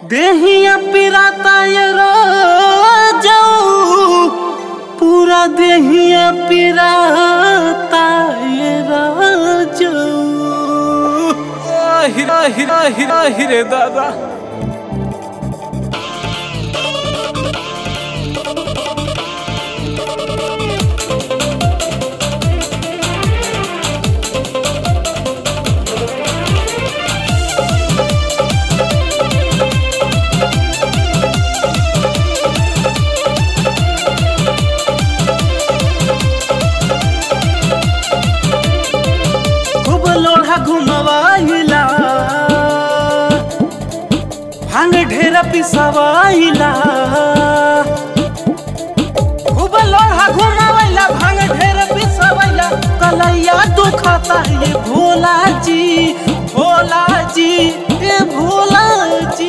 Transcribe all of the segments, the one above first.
देहिया पिराता ये जाऊ पूरा देहिया पिराता ये जाऊ हिरा हिरा हिरा हिरे दादा खूब लोढ़ा घुमवाइला भांग ढेरा पिसवाइला खूब लोढ़ा घुमवाइला भांग ढेरा पिसवाइला कलैया दुखाता ये भोला जी भोला जी ए भोला जी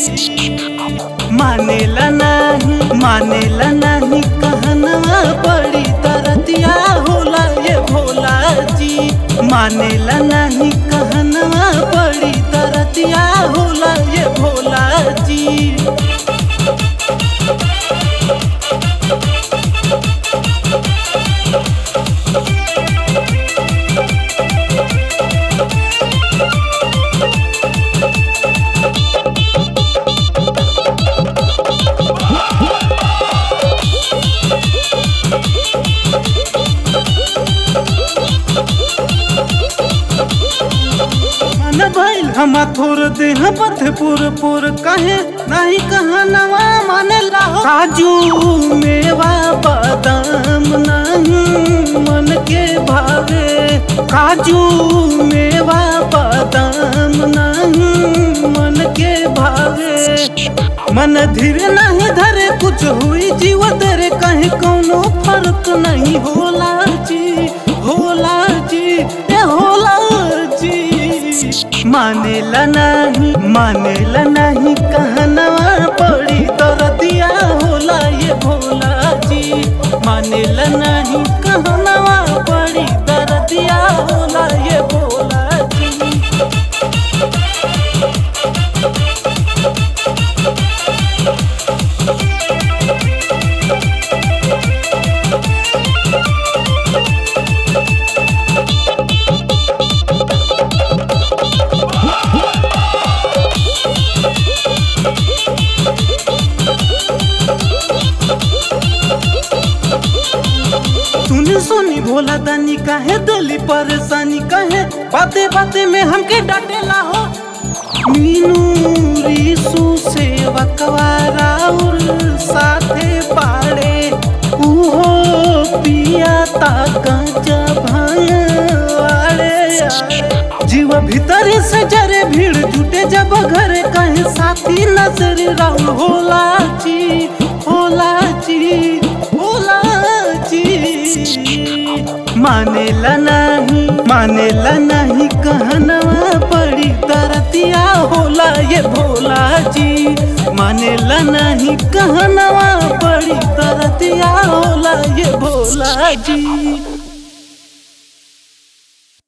मानेला नहीं मानेला नहीं कहनवा बड़ी तरतिया होला ये भोला जी मानेला नहीं कहनवा बड़ी तरतिया होला ये भोला जी मन भइल हम थोर देह पथ पुर पुर कहे नहीं कहनवा माने लाहो काजू मेवा बादाम नहीं मन के भावे काजू मेवा बादाम नहीं मन के भावे मन धीरे नहीं धरे कुछ हुई जीव तेरे कहीं कोनो फर्क नहीं होला जी होला जी ए होला जी मानेला नहीं मानेला नहीं कहनवा पड़ी दर्दिया होला ये भोला जी मानेला नहीं कहनवा पड़ी दर्दिया होला ये भोला जी सुनी सुनी भोला दानी काहे दिली परेशानी काहे बाते बाते में हमके डांटेला हो मीनू रीसू से वकवारा उर साथे पाड़े उहो पिया ता गांजा भांग वाड़े जीव भीतरी से जरे भीड़ जुटे जब घरे कहे साथी नजर राहुल होला जी होला जी होला जी मानेला नहीं मानेला नहीं कहनवा बड़ी तरतिया होला ये भोला जी मानेला नहीं कहनवा बड़ी तरतिया होला ये भोला जी